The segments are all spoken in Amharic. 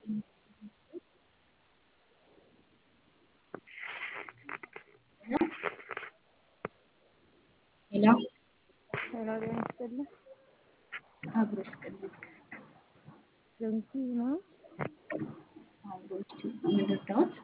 ሄሎ ሄሎ ጤና ይስጥልኝ። አብሮ ይስጥልኝ። ገንጂ ነው። አብሮ ምን ልርዳዎት?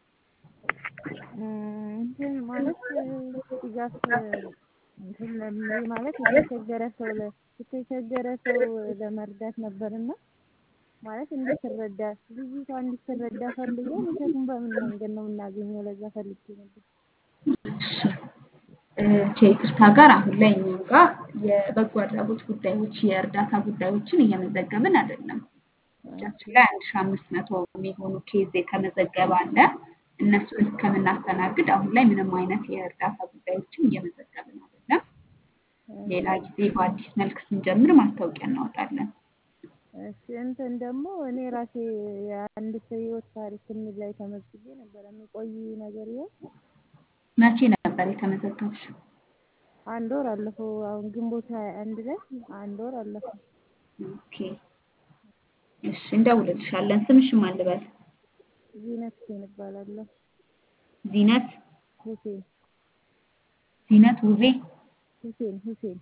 እንትን ማለት ድጋፍ እንትን ለሚ- ማለት የተቸገረ ሰው ለ- የተቸገረ ሰው ለመርዳት ነበርና ማለት እንድትረዳ ልጅቷ እንድትረዳ ፈልጌ ምክንያቱም በምን መንገድ ነው የምናገኘው? ለዛ ፈልጌ ነበር። እሺ እ ከይቅርታ ጋር አሁን ላይ እኛ ጋር የበጎ አድራጎት ጉዳዮች የእርዳታ ጉዳዮችን እየመዘገብን አይደለም። እጃችን ላይ አንድ ሺህ አምስት መቶ የሚሆኑ ኬዝ የተመዘገበ አለ። እነሱን እስከምናስተናግድ አሁን ላይ ምንም አይነት የእርዳታ ጉዳዮችን እየመዘገብን አይደለም። ሌላ ጊዜ በአዲስ መልክ ስንጀምር ማስታወቂያ እናወጣለን። እሺ እንትን ደግሞ እኔ ራሴ የአንድ ሰው ህይወት ታሪክ የሚል ላይ ተመዝግቤ ነበር። የሚቆይ ነገር ይሆን? መቼ ነበር የተመዘገብሽው? አንድ ወር አለፈው። አሁን ግንቦት ሃያ አንድ ላይ አንድ ወር አለፈው። ኦኬ እሺ እንደውልልሻለን። ስምሽን ማን ልበል? ዚነት ሁሴን እባላለሁ። ዚነት ሁሴን ዚነት ውቤ ሁሴን ሁሴን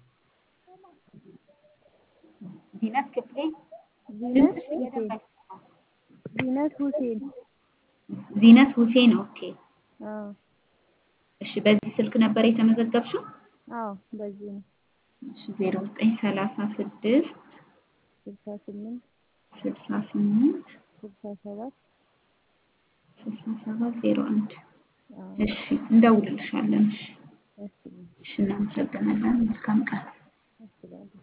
ዚነት ክፍሌ ዚነት ድምፅሽ ሁሴን እየደበቅ ነው። ዚነት ሁሴን ዚነት ሁሴን ኦኬ አዎ እሺ በዚህ ስልክ ነበር የተመዘገብሽው? አዎ በዚህ ነው። እሺ ዜሮ ዘጠኝ ሰላሳ ስድስት ስልሳ ስምንት ስልሳ ስምንት ስልሳ ሰባት ስልሳ ሰባት ዜሮ አንድ አዎ እሺ እንደውልልሻለን። እሺ እሺ እሺ እናመሰግናለን። መልካም ቀን። እሺ እላለሁ።